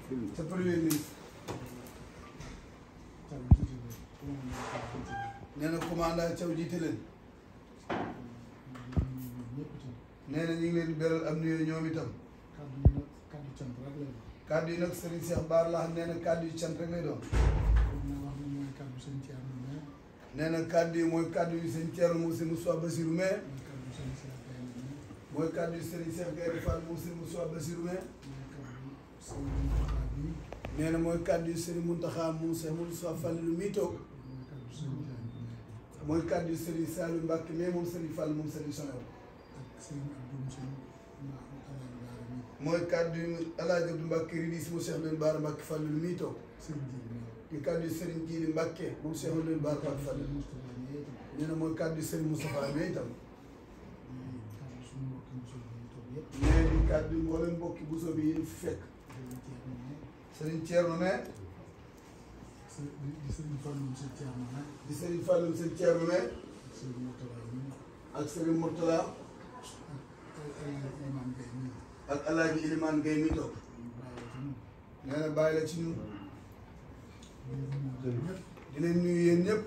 ca premier ministre nee na commandant Thiaw jiite leen nee na ñu ngi leen di beral am nuyoo ñoom itam kàddu yi nag Serigne Cheikh Bara la xam nee na kàddu yu cant rek lay doon nee na kàddu yi mooy kàddu yu sëñ Thierno Moussa Moussa Bassirou mais mooy kàddu yu Serigne Cheikh Gaïndé Fall Moussa Moussa Bassirou mais nee na mooy kàddu yu Serigne Mountakha Moussa Moussa Fallou mii toog mooy kàddu yu Serigne Saliou Mbacke mais moom Serigne Fall moom Serigne Sonew mooy kàddu yu El Hadj Abdou Mbacke ridis mu Cheikh Leen Baara Mbacke Fallou mii toog di kàddu yu Serigne Djili Mbacke moom Cheikh Leen Baara Mbacke Fallou nee na mooy kàddu yu Serigne Moustapha mais itam nee di kàddu yu mboolem mbokki buso bi yi fi fekk Serigne Thierno mais di Serigne Fallou sëñ Thierno mais ak Serigne Mourtala ak El Hadj Ilimane Gueye mi toog nee na bàyyi la ci ñun di leen nuyu yéen ñëpp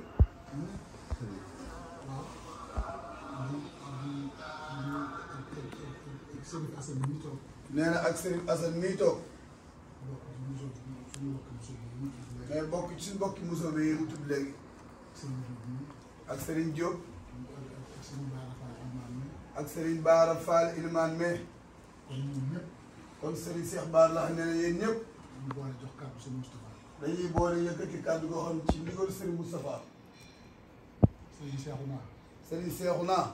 nee na ak Serigne Assane mii toog mais bokk ci suñu mbokki musoo bi yi mu tudd léegi ak Serigne Diop ak Serigne Baara Fall Ilimane mais kon Serigne Cheikh Bara la xam ne yéen ñëpp dañuy boole yëkkati kàddu goo xam ci ndigal Serigne Moustapha Serigne Cheikhouna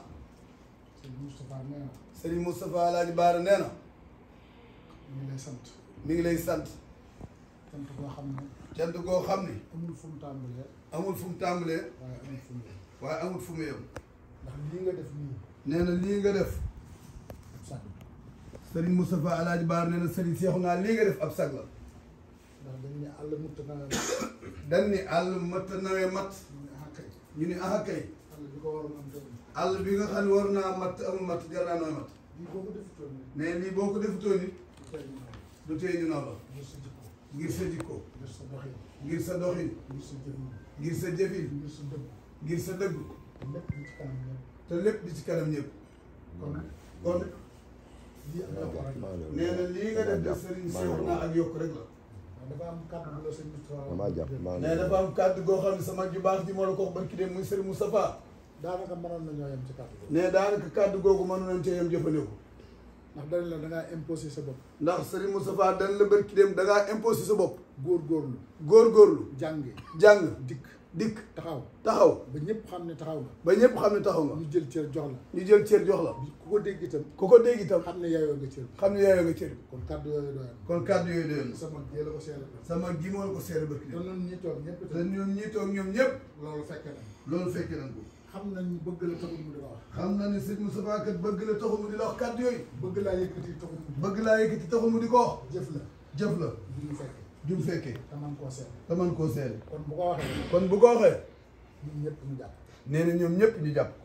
Serigne Moustapha Alaaji Baara nee na mi ngi lay sant mi ngi lay sant sant boo xam ne cant goo xam ni amul fu mu tàmbalee amul fu mu tàmbalee waaye amul fu mu yem waaye amul fu mu yem ndax lii nga def nii nee na lii nga def ab sàgg Serigne Moustapha Alaaji Baara nee na Serigne Cheikhouna lii nga def ab sag la ndax dañu ne àll mutta na dañ ni àll mat nawee mat ñu ne ah kay ñu ni ah kay àll bi ko waroon am tamit àll bi nga xam ne war naa mat amul mat jar naa nooy mat lii boo ko defutoon ni mais lii boo ko defutoon nit tey ñu naan du tee ñu naw la ngir sa jikko ngir sa jikko ngir sa doxin ngir sa doxin ngir sa jëfin ngir sa jëfin ngir sa dëgg ngir sa dëgg lépp li ci kanam ñëpp te lépp di ci kanam ñëpp kon kon lii am na ko rek nee na lii nga def de Serigne Cheikhouna ak yokk rek la waaw dafa am kàddu bu la sëñ Moustapha damaa jàpp maa nee dafa am kàddu goo xam ne sama ju baax ji moo la ko wax barki dem muy Serigne Moustapha daanaka mënoon na ñoo yem ci kàddu boobu nee daanaka kàddu googu mënu nañ cee yem jëfandikoo ndax dañ la da ngaa imposé sa bopp ndax Serigne Moustapha dañ la barki dem da ngaa imposé sa bopp góorgóorlu góorgóorlu jànge jàng dikk dikk taxaw taxaw ba ñëpp xam ne taxaw nga ba ñëpp xam ne taxaw nga ñu jël cër jox la ñu jël cër jox la bi ku ko dégg itam ku ko dégg itam xam ne yaayoo nga cër bi xam ne yaayoo nga cër bi kon kàddu yooyu doyal kon kàddu yooyu doyoon na sama jee la ko seere na sama gi moo la ko seere barki te dem noonu ñi toog ñëpp te itam ñoom ñii toog ñoom ñëpp loolu fekke na loolu fekke nañ ko xam nañ ñu bëgg la taxul mu di la wax xam na ne sëñ Moustapha kat bëgg la taxul mu di la wax kàddu yooyu bëgg laa yëkkati taxul mu di bëgg laa yëkkati taxul mu di ko wax jëf la jëf la du ñu fekke jum fekkee te man koo seere te man koo seere kon bu ko waxee kon bu ko waxee ñun ñëpp ñu jàpp nee na ñoom ñëpp ñu jàpp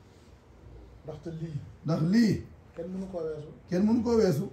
ndaxte lii ndax lii kenn mënu koo weesu kenn mënu koo weesu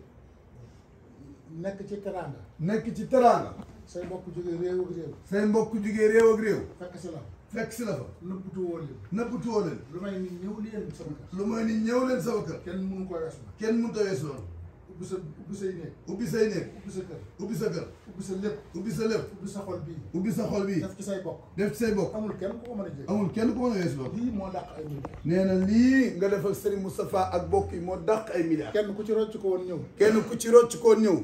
nekk ci teraanga nekk ci teraanga say mbokk jógee réew ak réew say mbokk jugee réew ak réew fekk si la fekk si la fa nëbbutu woon leen nëppatuwoo leen lu may ni ñëw leen sama kër lu mooy ni ñëw leen sama kër kenn mënu koo weesu kenn mënut a weesu loolu ubbi sa ubbi say néeg ubbi say néeg ubbi sa kër ubbi sa kër ubbi sa lépp ubbi sa lépp ubbi sa xol bii ubbi sa xol bii def ci say bokk def ci say bokk amul kenn ku ko mën a jël amul kenn ku mën a weesu loolu lii moo dàq ay mbir nee na lii nga defal Serigne Moustapha ak bokk yi moo dàq ay milliards kenn ku ci rocc ko woon ñëw kenn ku ci rocc koon ñëw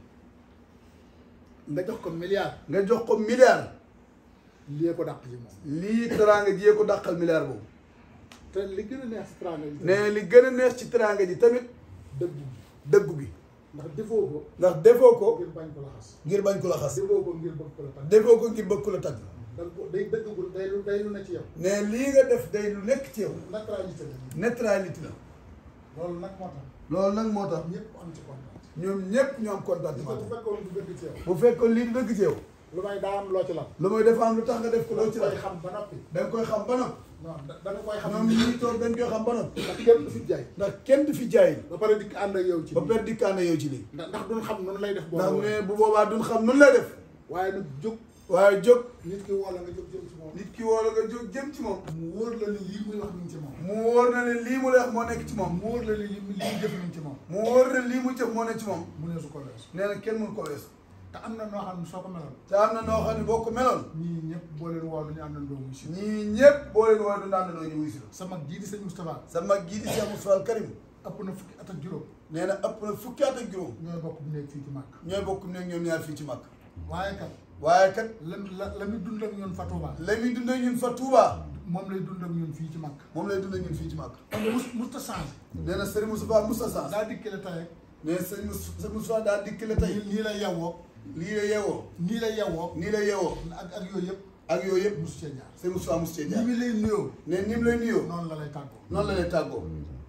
nga jox ko milliard nga jox ko milliard lii ko dàq ji moom lii teraanga jiyee ko dàqal milliard boobu te li gën a neex si teraanga yi nee li gën a neex ci teraanga ji tamit dëgg dëggu gi ndax defoo ko ndax defoo ko ngir bañ ko la xas ngir bañ ko la xas defoo ko ngir bëgg ko la tax defoo ko ngir bëgg ko la tagg danga ko day dëggagul day lu day lu na ci yow ne lii nga def day lu nekk ci yow naturalité la neutralité la loolu nag moo tax loolu nag moo tax ñëpp am ci kontaan ñoom ñëpp ñu am gis nga contentement bu fekkoon du dëgg ci yow bu fekkoon lii du dëgg ci yow lu may daa am loo ci lan lu mooy dafa am lu tax nga def ko loo ci la koy xam ba noppi da nga koy xam ba nag non da da nga koy xam ñoom ñii toog dañ koy xam ba noppi ndax kenn du fi jaay ndax kenn du fi jaay ba pare dikk ànd ak yow ci ba lii. per dikkaane yow ci lii ndax ndax duñ xam noonu lay def boo ndax ko ne bu boobaa duñ xam nun lay def waaye nag jóg waaye jóg nit ki woo la nga jóg jëm ci moom nit ki woo la nga jóg jëm ci moom mu wóor la ni lii muy wax mi ngi ci moom mu wóor na ne lii mu lay wax moo nekk ci moom mu wóor la ni lii lii jëf mi ngi ci moom mu wóor na lii mu jëf moo nekk ci moom mu ne su ko weesu nee na kenn mënu ko weesu te am na noo xam ne soo ko meloon te am na noo xam ne boo ko meloon ñii ñëpp boo leen woo duñu am na ndoo muy si ñii ñëpp boo leen woo du naan ñu wuy si la sa mag jii di sëñ Moustapha sa mag gii di Cheikh Moustapha Al Karim ëpp na fukki at ak juróom nee na ëpp na fukki at ak juróom ñooy bokk bu nekk fii ci màkk ñooy bokk ne ñoom ñaar fii ci mag waaye kat waaye kat la la la muy dund ak ñun fa Touba la muy dund ak ñun fa Touba moom lay dund ak ñun fii ci màkk moom lay dund ak ñun fii ci mag xam nga mus musta changé nee na Serigne Moustapha Moussa Sans daa dikkale tey rek nee na Serigne Moussa Moustapha daa dikk la tey nii nii la yewwoo lii la yeewoo nii la yewwoo nii la yeewoo ak ak yooyu yëpp ak yooyu yëpp musu cee jaar Serigne Moustapha mos cee ni jaar mi lay nuyoo ne ni mu lay nuyoo noonu la lay tàggoo noonu la lay tàggoo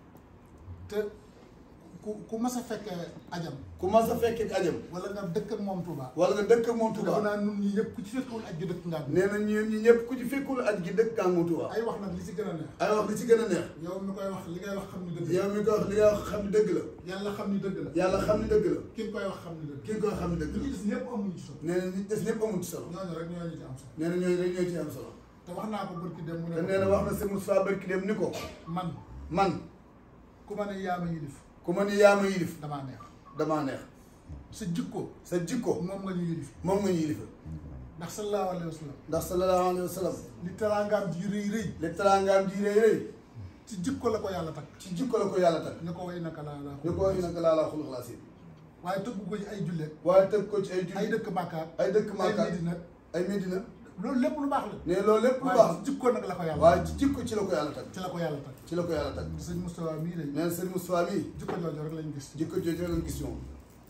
te ku ku mas a fekkee ajam ku mas a fekkee ajam wala nga dëkk ak moom Touba wala nga dëkk ak moom te dafa Touba naa nun ñi ñëpp ku ci fekkewul aj gi dëkk nga ak nee na ñun ñi ñëpp ku ci fekkul aj gi dëkk ak moom Touba ay wax nag li ci gën a neex ay wax li ci gën a neex yow mi koy wax li ngay wax xam ni dëgg la yow mi ko wax li nga xam ne dëgg la yàlla xam ni dëgg la yàlla xam ne dëgg la ki nga koy wax xam ni dëgg ki nga koy xam ne dëgg li ci la des ñëpp amuñu ci solo nee na ñi des ñëpp amul ci solo ñooñu rek ñooñu ci am solo nee na ñooñu rek ñoo ci am solo te wax naa ko bërki dem mu ne te nee na wax na Serigne Moustapha barki dem ni ko man man ku ma ne yaa ma yilif ku ma ni yaa ma yilif damaa neex damaa neex sa jikko sa jikko moom nga ñu yilif moom nga ñu yilifa ndax sallallahu alayhi wa sallam ndax sallallahu alayhi wa sallam li teraangaam ji rëy rëy li teraangaam ji rëy rëy ci jikko la ko yàlla takk ci jikko la ko yàlla tag ñu ko way naka laa laa ñu ko wax nag laa laa xulux laa si waaye tëggu ko ci ay jullit waaye tëgg ko ci ay ay julli dëkk Makka ay dëkk ay Makka Medina ay Medina loolu lépp lu baax la ne loolu lépp lu waaye baax ci jikko nag la ko yàlla waaye ci jikko ci la ko yàlla tag ci la ko yàlla takk ci la ko yàlla tag sëñ Moustapha mii de nee na Serigne Moustapha mii jikko jooju rek lañ gis jikko jooju lañ gis ñoom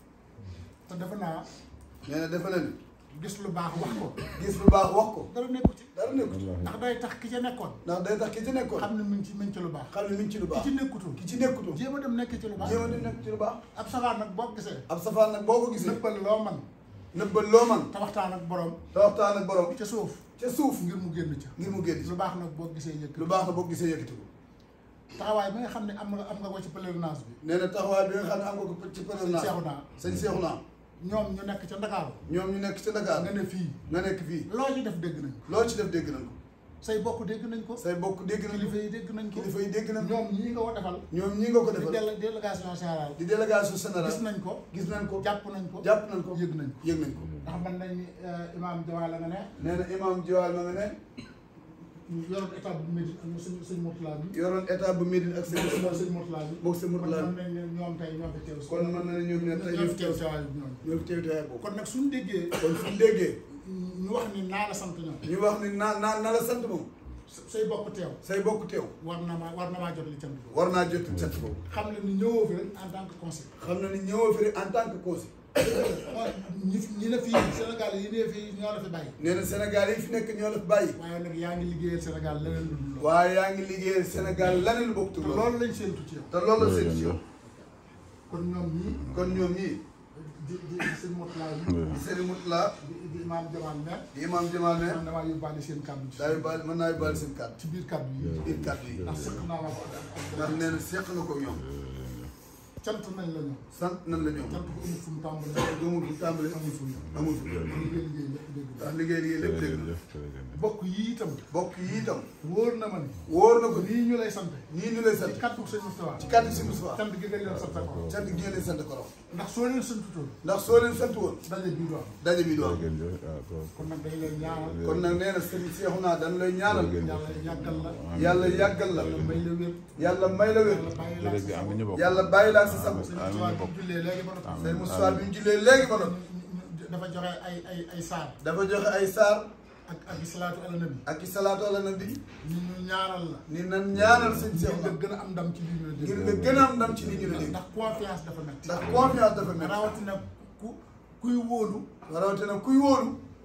te defe naa nee na defe na ni gis lu baax wax ko gis lu baax wax ko dara nekku ci dara nekkut ndax day tax ki ca nekkoon ndax day tax ki ci nekkoon xam ne mi ngi ci mi ngi ci lu baax xam ne mi ngi ci lu ki baax ci nekkutul ki ci nekkutoon jéem a dem nekk ci lu baax jéem a di nekk ci lu baax ab safaar nag boo gisee ab safaan nag boo ko gisee nëppal loo man nëbbal loo man te waxtaan ak borom te waxtaan ak borom ca suuf ca suuf ngir mu génn ca ngir mu génn ci lu baax nag boo gisee yëkk lu baax na boo gisee yëkkati ko taxawaay bi nga xam ne am nga am nga ko ci pèlerinage bi nee na taxawaay bi nga xam ne am nga ko ci sëñ pèlerinage seexu naa sëñ Seexu naa ñoom ñu nekk ca Ndakaaru ñoom ñu nekk ci Dakar nga ne fii nga nekk fii loo ci def dégg nañ ko loo ci def dégg nañ ko say bokk dégg nañ ko say bokk dégg nañ kilifa ko yi dégg nañ ko kilifa yi dégg nañ ko ñoom ñii nga ko defal ñoom ñi nga ko di defal délé délégation générale di délégation gis générale nañ ko gis nañ ko jàpp nañ ko jàpp nañ ko yëg nañ ko yëg nañ ko ndax man nañ ni imaam Jawaala nga ne nee na imam Jiwaal ma nga ne yoroon état bu Médine ak sëñ sëñ Mourtala bi yoroon état bu Médine ak sëñ moom sëñ Mourtala bi moom sëñ Mourtala kon nañ ne ñoom tey ñoo fi teew si kon mën na ne ñoom ne tey ñoo fi teew si waaye ñoom ñoo fi teew teewaay boobu kon nag suñu déggee kon suñu déggee ñu wax ni naa la sant ñoom ñu wax ni naa naa na la sant moom say bokk teew say bokk teew war na maa war na maa jot li cant boobu war naa jot sant boobu xam ne ni ñëwoo fi rek en tant que conseil xam na ni ñëwoo fi rek en tant que conseil ñi ñi ne fii Sénégal yi ne fii ñoo la fi bàyyi nee na Sénégal yi fi nekk ñoo la fi bàyyi waaye nag yaa ngi liggéeyal Sénégal leneen lu dul loolu waaye yaa ngi liggéeyal Sénégal laneen lu bokk te tur loolu lañ séentu ci yow te loolu la seen ci yow kon ñoom ñii kon ñoom ñii di di di sëñ Mourtala yi di Serigne Moutala di di imaam Jamal Mer di imam Jamal ne man damaa yóbbaale seen kàddu ci daa yóbbaale mën naa yóbbaale seen kàddu ci biir kàddu yi ci biir kàddu yi ndax sëq naa ma ko ak ak ndax nee na seq na ko ñoom cant nañ la ñoom sant nan la ñoom cant ko amul fu mu tàmbalee gëmul fu tàmbali amul fu mu yem amul fu liggéey liggéey lépp dégg ndax liggéey liggéey lépp dégg na bokk yi itam bokk yi itam wóor na ma ni wóor na ko nii ñu lay sant nii ñu lay sant ci kàddu sëñ Moustapha ci kàddu si Moustapha cant gi nga leen sant ko sant gi ngeen leen sant ko raw ndax soo leen santutoon ndax soo leen sant woon daje bii du am daje bi doon kon nag dañ leen ñaanal kon nag nee na sëriñ Seexu naa dañu lay ñaanal yàlla yàggal la yàlla yàggal la yàlla may la wér yàlla may la wér yàlla bàyyi la sa sago yàlla bàyyi laa si sago sëñ Moustapha bi mu jullee léegi ba noppi sëriñ Moustapha bi ñu jullee léegi ba noppi dafa joxe ay ay ay saar dafa joxe ay saar ak ak salaatu ala nabi ak i salaatu ala nabi ni ñu ñaanal la ni nan ñaanal sëñ ngir Seexu nga naa gën a am ndam ci lii ñu la ngir dégg nga gën a am ndam ci li ñu la dégg ndax confiance dafa metti ndax confiance dafa mel rawatina ku kuy wóolu rawatina kuy wóolu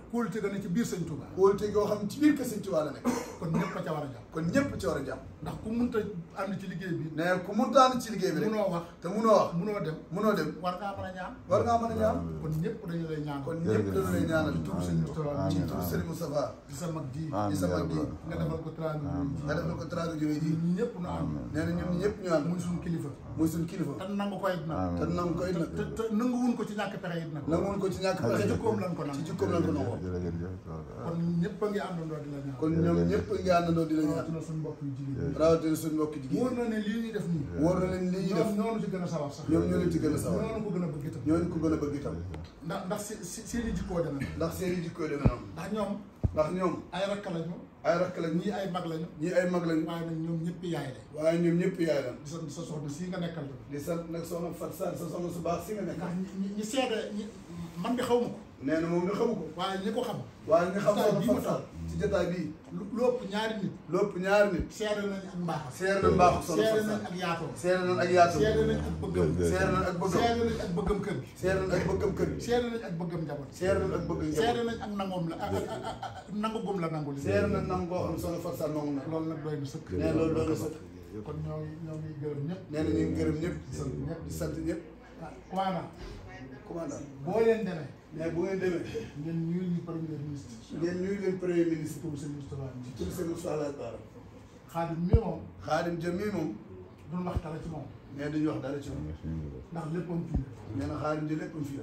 kóolute ga ne ci biir sëñ Touba kóolute goo xam ne ci biir kër Sëñ Tuubaa la nekk kon ñëpp a ca war a jàpp kon ñëpp ci war a jàpp ndax ku munta ànd ci liggéey bi ne ku muntaan ci liggéey bi rek munoo wax te munoo wax munoo dem munoo dem war ngaa mën a ñaan war ngaa mën a ñaan kon ñëpp dañu lay ñaan kon ñëpp dañu lay ñaanal ci turu sëñ Moustapha ci turu Sëriñ Moustapha di sa mag ji di sa mag ji nga defal ko teraanga ji nga defal ko teraanga jooy ji ñun ñëpp nu am nee na ñun ñëpp ñu ànd muy suñu kilifa muy suñu kilifa te nangu ko it nag te nangu koy nag te te nanguwun ko ci ñàkk pexe it nag nanguwul ko ci ñàkk te pexe jikkoom lan ko ci nangu jikkoom lañ ko nangoo kon ñëpp a ngi àndandoo di la ñaan kon ñoom ñëpp ngi àndandoo di la ñaan rawatina suñu mbokk yu jigéen rawatina suñu mbokki ñi wóor jigéen na ne lii ñuy def nii wóor na leen li ñuy def ñoom ñoo ci gën a sawar sax ñoom ñoo leen ci gën a sawar ñoo ko gën a bëgg itam ñooñu ko gën a bëgg itam ndax ndax se- se- seen i jikkoo demee ndax seen i jikkooy demee noonu ndax ñoom ndax ñoom ay rakk lañu ay rakk lañ ñii ay mag lañu ñii ay mag lañ waaye nag ñoom ñëpp yaay la waaye ñoom ñëpp yaay lan di sant sa soxna sii nga nekkal tamit di sant nag soxna Fat Sarr sa soxna su baax si nga nekk ndax ñi ñi ñi seede ñi man de xaw ma ko nee na moom nga xamu ko waaye ñi ko xam waaye nga xam Jotaay soxna bii ma Fat Sarr ci jotaay bii lu lu ëpp ñaari nit lépp ñaari nit seede nañ ak mbaaxam seere na mbaaxu soxna seede Fat nañ Sarr ak yaatoom seere nañ ak yaatu seede nañ ak bëggam seere nañ ak bëggam seede nañ ak bëggam kër gi seere nañ ak bëggam kër gi seede nañ ak bëggam njaboot seere nañ ak bëggam seede njaboot nañ ak nangoom la ak ak ak ak nangu gum la nangu li seere nañ nam koo xam soxna Fat Sarr nangu na loolu nag doy na sëkk nee loolu doon na sëkk kon ñoo ngi ñoo ngi gërëm ñëpp nee na ñu ngi gërëm ñëpp di sant ñëpp di sant ñëpp ah waana commandant boo leen demee mais bu ngeen demee ngeen ñuy ñu premier ministre ngeen ñuy leen premier ministre pour sëñ Moustapha ci tur seen Moussa Laye Bara Xaadim mi moom Xaadim Jëm mii moom duñ wax dara ci moom mais duñu wax dara ci moom ndax léppam fii la nee na Xaadim ji léppam fii la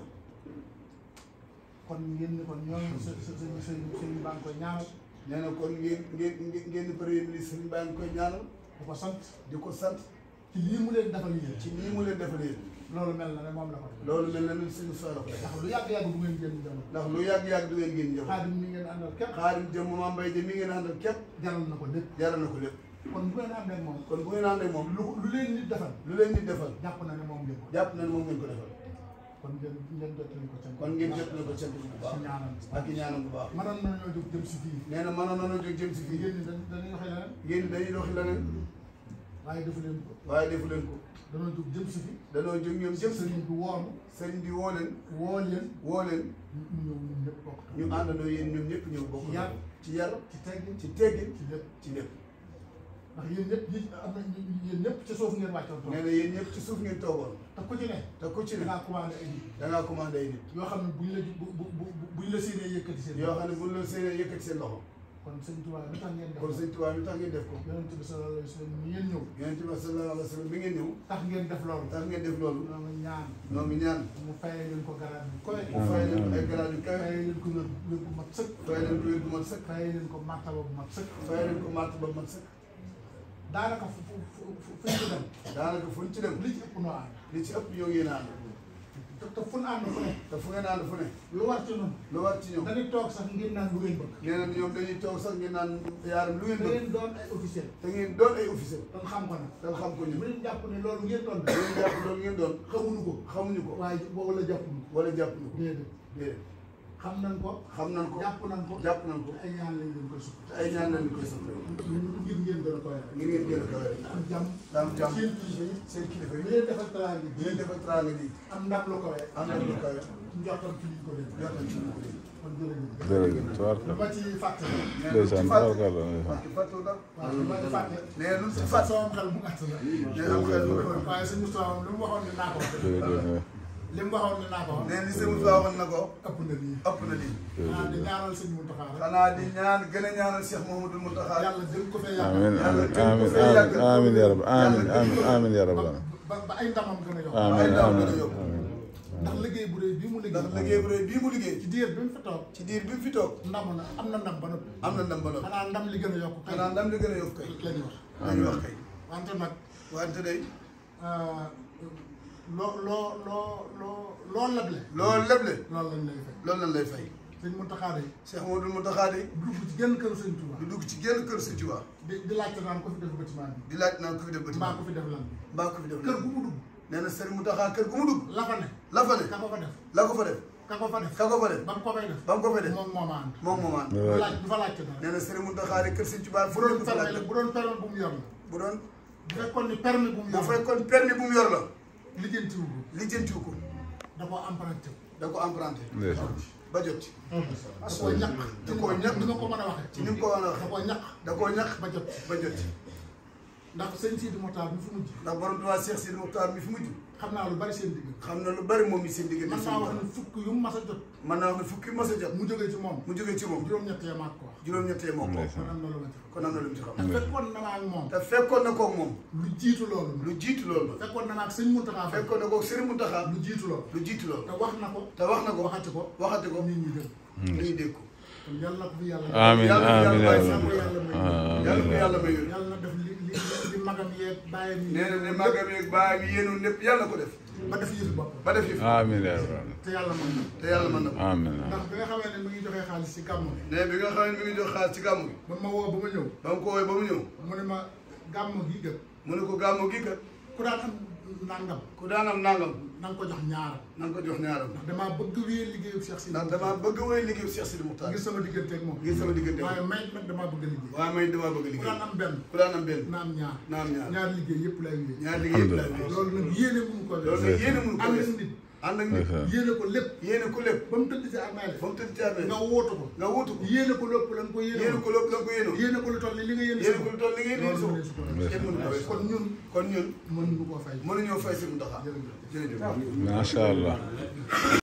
kon ngeen ni kon ñoo ngi sa sa sa sa sëñ baa ngi koy ñaanal nee na kon ngeen ngeen ngeen ngeen di premier ministre ñu baa ngi koy ñaanal di ko sant di ko sant ci lii mu leen defal yéen ci nii mu leen defal yéen loolu mel na ne moom la ko def loolu mel na ni suñu Moussa la ko def ndax lu yàgg-yàgg bu ngeen génn jamono ndax lu yàgg-yàgg du ngeen ngeen ñëw Xaadim mi ngeen àndal képp Xaadim Jëm Mame Mbaye Jëm mi ngeen àndal képp jaral na ko lépp jaral na ko lépp kon bu ngeen àndee ak moom kon bu ngeen àndee moom lu lu leen nit defal lu leen di defal jàpp na ne moom ngeen ko jàpp na ne moom ngeen ko defal kon ngeen ngeen jottali ko ca kon ngeen jot na ko cant bu ci baax ñaanal ak i ñaanam bu baax mënoon nañoo jóg jëm si fii nee na mënoon nañoo jóg jëm si fii yéen ñi dañ dañuy waxee leneen yéen dañuy doxi leneen waaye defu leen ko waaye defu leen ko dañoo jóg jëm si fii danoo jóg ñoom jëm si sëriñ bi woonu sëriñ bi woo leen woo leen woo leen ñu ñëw ñun ñëpp bokk ñu àndandoo yéen ñoom ñëpp ñëw bokk Ci yar. ci yar ci teggin ci teggin ci lépp ci lépp ndax yéen ñëpp yi am na yéen ñëpp ci suuf ngeen wàccoon toog nee na yéen ñëpp ci suuf ngeen toogoon te ku ci ne te ku ci da ne ngaa commandé ay nit dangaa commandé ay nit yoo xam ne buñ la bu bu bu buñ la séenee yëkkati seen yoo xam ne buñ la seenee yëkkati seen loxo kon sëñ Tuubaa lu tax ngeen def kon sëñ Tuubaa lu tax ngeen def ko yonent bi sallallahu alayhi wa sallam ni ngeen ñëw yonent bi sallallahu alayhi wa sallam bi ngeen ñëw tax ngeen def loolu tax ngeen def loolu ñoo ngi ñaan ñoo ngi ñaan mu fayee leen ko garab bi koy mu fay leen ay garaat yu kawe fayee leen ko wér wér bu mat sëkk fay leen ko wér bu mat sëkk fayee leen ko martaba bu mat sëkk fay leen ko màtt ba mat sëkk daanaka fu fu fu fu fu ñu dem daanaka fu ñu ci dem li ci ëpp noo ànd li ci ëpp ñoo ngi yéen a ànd te te fu ñu ànd fu ne te fu ngeen ànd fu ne lu war ci ñun lu war ci ñoom dañuy toog sax ngir naan lu ngeen bëgg nee na ñoom dañuy toog sax ngeen naan yaaram lu ngeen da bëgg ngeen doon ay officiel te ngeen doon ay officier te xam ko nag te xam ko bu ñun leen jàpp ne loolu ngeen doon da ngeen jàpp loolu ngeen doon xamuñu ko xamuñu ko waaye wala jàppuñu ko wala jàpp ñu ko déedéet déedéet xam nañ ko xam nañ ko jàpp nañ ko jàpp nañ ko ay ñaan lañ leen koy sukk te ay ñaan lañ koy sant ngir ngeen gën a koy rek ngir ngeen gën a kawe am jàmm daam jàmm seen kilifa yi seen kilifa li yi leen defal teraanga di ji leen defal teraanga ji am ndam lu koy am nañ lu kawe njortam ci liñ ko def jot nañ ci lu ko dégg kon jërëjëf jërëjëf lu tubaarkalla ma ci fàtte ndeysaan tubaarkalla parce que fàttu dara waaw lu ma ci fàtte nee lu si fàtte fàtt sama xel bu gàtt la nee am xel lu ko waaye sëñ Moustapha moom li mu waxoon ne naa ko wax jërëjëf li mu waxoon ne naa ko wax nee li sëñ Moussa waxoon na ko ëpp na lii ëpp na lii ah di ñaanal sëñ Mountakha rek xanaa di ñaan gën a ñaanal Cheikh Mouhamadoul Mountakha yàlla gën ko fee amiin yàggal amiin amiin amiin yaa rabbi amiin amiin amiin yaa rabbi ba ba ay ndamam gën a yokk amiin ndaw amiin gën a yokk. amiin ndax liggéey bu rëy bii mu ndax liggéey liggéey bu rëy bii mu liggéey ci diir bi mu fi toog ci diir bi mu fi toog ndam na am na ndam ba noppi am na ndam ba noppi xanaa ndam li gën a yokk kay xanaa ndam li gën a yokk kay la ñu wax lañu wax kay wante nag wante day loo loo loo loo loo leble loolu lépp le loolu lañ lay fay loolu lañ lay fay sëñ Mountakha de Cheikh Mouhamadoul Mountakha de dugg ci genn kër sëñ Touba du dugg ci génn kër Sëñ Tuubaa di di laajte naan ko fi def bâtiment bi di laaj naan ko fi def mbaa bâtiment ko fi def lan bi mbaa ko fi def kër gu mu dugg nee na Sëriñ Mountakha kër gu mu dugg la fa ne la fa ne ka ko fa def la ko fa def ka ko fa def ka ko fa def ba mu ko fay def ba mu ko fa def moom moo ma ànd moom moo maan du laaj du fa laajte dara nee na Sëriñ Mountakha de kër Sëñ Tuubaa fu bu doon doon du fa permis laaj la bu doon permis bu mu yor la bu doon bu fekkoon ni permis bu mu bu yor la fekkoon permis bu mu yor la lijjantiwu ko lijjantiw ko da koo emprunté da ko emprunté ndeysaan ba jot ci da koo ñàkk da koo ñàkk. ni ma ko mën a waxee ci ni mu ko war a da waxee koo ñàkk da koo ñàkk ba jot ba jot ci ndax sëñ Sidi Mokhtar mi fi mujj ndax borom Tuubaa Cheikh Sidi Mokhtar mi fi mujj xam naa lu bari seen digg xam na lu bari moom mi seen diggante man seen naa wax borom. ne fukk yu mu mas a jot man naa wax ne fukki mas a jot mu jógee ci moom mu jógee ci moom juróom-ñett ya maag ko wax juróom-ñettee moo ko ndeysaan. kon am na lu ma ci xam kon am na lu mu ci xam te fekkoon na ma ak moom te fekkoon na koog moom lu jiitu loolu lu jiitu loolu fekkoon na ma ak sëñ Mountakha Faye fekkoon na koog Serigne Mountakha lu jiitu loolu lu jiitu loolu te wax na ko te wax na ko waxati ko waxati ko nit ñi dégg nit ñi dégg ko kon yàlla na ko fi yàlla amiin Yàlla- amiin yàlla yaa bàyyi rabbal yàlla ko amiin yàlla may yónni yàlla na def li li li magam yeeg bàyyam yi nee na ne màggam yeeg baay bi yéenoon lépp yàlla ko def ba def yëfu bopp ba def yi amiin yaa rabbal te yàlla mën na te yàlla mën na ko amiin ndax bi nga xamee ne mi ngi joxee xaalis ci gàmmu bi ne bi nga xam ne mi ngi jox xaalis ci gàmmu gi ba ma woo ba ma ñëw ba mu ko woowee ba mu ñëw mu ne ma gàmmu gi gët mu ne ko gàmmu gi kat ku daan am nangam ku daan am nangam na nga ko jox ñaaram na nga ko jox ñaaram ndax damaa bëgg wéer liggéeyu Cheikh Sidi ndax damaa bëgg woy liggéeyu Cheikh Sidi Mokhtar ngir sama digganteeg moom ngir sama diggante waaye may nag damaa bëgg a liggéey waaye may damaa bëgg ku liggéey daan am benn ku daan am benn na am ñaar na am ñaar ñaar liggéey yëpp lay wéer ñaar liggéey yëpp laay wéy loolu nag yéene mënu ko loolu nag yéene mënu ko ànd wees ak nit ànd ak nit ndeysaan. yéene ko lépp yéene ko lépp ba mu tëdd ci armée ba mu tëdd ci amee nga wóotu ko nga wutu ko yéene ko lépp la nga ko yéene yéene ko lépp la nga ko yéenoo yéene ko lu toll ni li nga yéene yéene ko lu toll ni nga yéene loolu so mënees ko kenn mënu ko wees kon ñun kon ñun mënuñu koo fay mënuñoo fay si Mountakha jërëjëf jërëjëf macha allah